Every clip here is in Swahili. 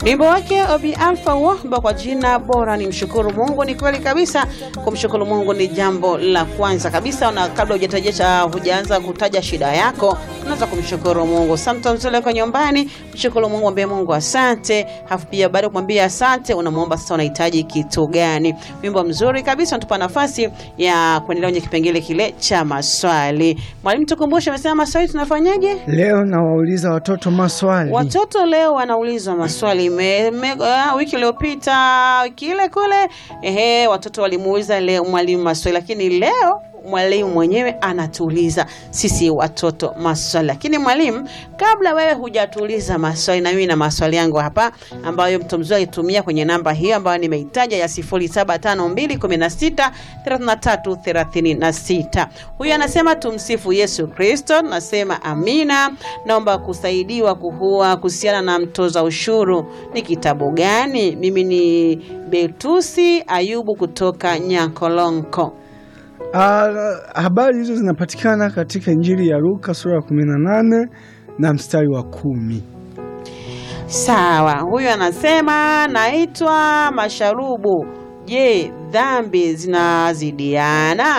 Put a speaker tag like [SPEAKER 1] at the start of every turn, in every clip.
[SPEAKER 1] Wimbo wake Obi Alpha Wahba kwa jina bora ni mshukuru Mungu. Ni kweli kabisa, kumshukuru Mungu ni jambo la kwanza kabisa, na kabla hujataja hujaanza kutaja shida yako, unaweza kumshukuru Mungu. Sometimes uko nyumbani, mshukuru Mungu, mwambie Mungu asante, hafu pia baada ya kumwambia asante, unamwomba sasa unahitaji kitu gani. Wimbo mzuri kabisa, unatupa nafasi ya kuendelea kwenye kipengele kile cha maswali. Mwalimu, tukumbushe, amesema maswali tunafanyaje?
[SPEAKER 2] Leo nawauliza watoto maswali.
[SPEAKER 1] Watoto leo wanaulizwa maswali me, me, uh, wiki iliyopita wiki ile kule, ehe, watoto walimuuliza leo mwalimu maswali, lakini leo mwalimu mwenyewe anatuuliza sisi watoto maswali. Lakini mwalimu, kabla wewe hujatuuliza maswali, na mimi na maswali yangu hapa ambayo mtu mzuri alitumia kwenye namba hiyo ambayo nimeitaja ya 0752163336. Huyu anasema tumsifu Yesu Kristo. Nasema amina. Naomba kusaidiwa kuhua kuhusiana na mtoza ushuru ni kitabu gani? Mimi ni Betusi Ayubu kutoka Nyankolonko.
[SPEAKER 2] Ah, habari hizo zinapatikana katika Injili ya Luka sura ya 18 na mstari wa kumi.
[SPEAKER 1] Sawa, huyu anasema naitwa Masharubu. Je, dhambi zinazidiana?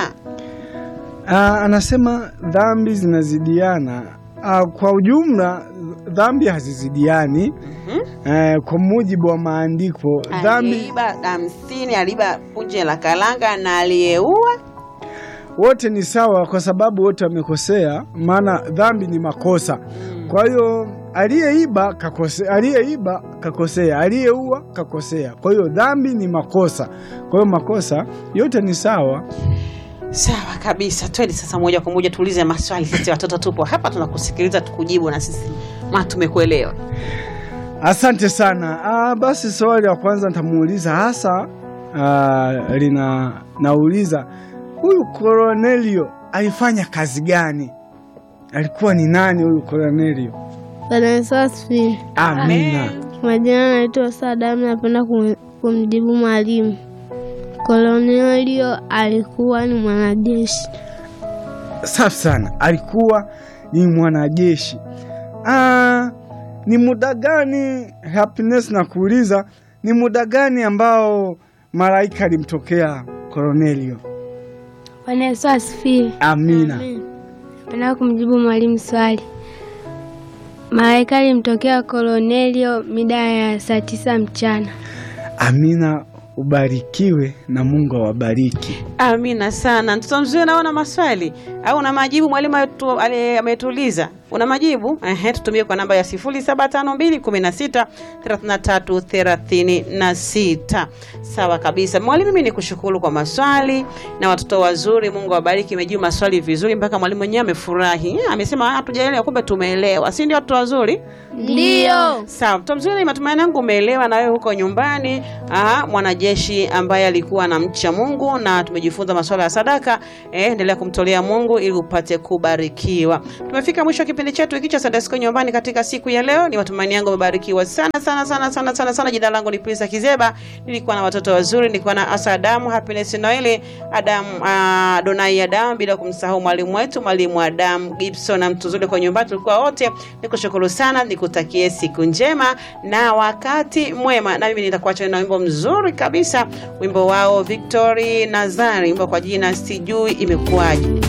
[SPEAKER 2] Ah, anasema dhambi zinazidiana. Ah, kwa ujumla dhambi hazizidiani. Eh, kwa mujibu wa maandiko dhambi
[SPEAKER 1] Aliiba hamsini, aliiba punje la kalanga na aliyeua
[SPEAKER 2] wote ni sawa, kwa sababu wote wamekosea, maana dhambi ni makosa. Kwa hiyo aliyeiba kakosea, aliyeiba kakosea, aliyeua kakosea. Kwa hiyo dhambi ni makosa, kwa hiyo makosa yote ni sawa.
[SPEAKER 1] Sawa kabisa, twende sasa moja kwa moja tuulize maswali. Sisi watoto tupo hapa tunakusikiliza, tukujibu na sisi ma tumekuelewa.
[SPEAKER 2] Asante sana. Ah, basi swali la kwanza nitamuuliza hasa ah, lina nauliza huyu Kornelio alifanya kazi gani? Alikuwa ni nani huyu Kornelio?
[SPEAKER 3] Bwana Yesu asifiwe.
[SPEAKER 2] Amina.
[SPEAKER 3] Majina naitwa Sadamu, napenda kum- kumjibu mwalimu. Kolonelio alikuwa ni mwanajeshi.
[SPEAKER 2] Safi sana, alikuwa ni mwanajeshi. Ah, ni muda gani Happiness na kuuliza ni muda gani ambao malaika alimtokea Kornelio?
[SPEAKER 3] Bwana Yesu asifiwe.
[SPEAKER 2] Amina.
[SPEAKER 3] Napenda kumjibu mwalimu swali. Malaika alimtokea Kolonelio mida ya saa tisa mchana.
[SPEAKER 2] Amina, ubarikiwe na Mungu awabariki.
[SPEAKER 1] Amina sana. Mtoto mzuri, naona maswali au una majibu? Mwalimu ametu- ale- ametuuliza una majibu? Ehe, tutumie kwa namba ya 0752163336. Sawa kabisa mwalimu, mimi nikushukuru kwa maswali na watoto wazuri. Mungu awabariki, imejibu maswali vizuri mpaka mwalimu mwenyewe amefurahi. Eh, Amesema hatujaelewa, kumbe tumeelewa, si ndio watoto wazuri?
[SPEAKER 3] Ndiyo.
[SPEAKER 1] Sawa, mtoto mzuri, matumaini yangu umeelewa na wewe huko nyumbani. Aha, mwanajeshi ambaye alikuwa anamcha Mungu na tumejifunza masuala ya sadaka. Eh, endelea kumtolea Mungu ili upate kubarikiwa. Tumefika mwisho wa kipindi chetu hiki cha Sunday School nyumbani katika siku ya leo. Ni matumaini yangu umebarikiwa sana sana sana sana sana sana. Jina langu ni Prisa Kizeba. Nilikuwa na watoto wazuri, nilikuwa na Asa Adamu, Happiness Noeli, Adamu, uh, Donai Adamu bila kumsahau mwalimu wetu, mwalimu Adamu Gibson na mtu zuri kwa nyumbani. Tulikuwa wote. Nikushukuru sana, nikutakie siku njema na wakati mwema. Na mimi nitakuacha na wimbo mzuri kabisa, wimbo wao Victory Nazari, wimbo kwa jina sijui imekuwaje.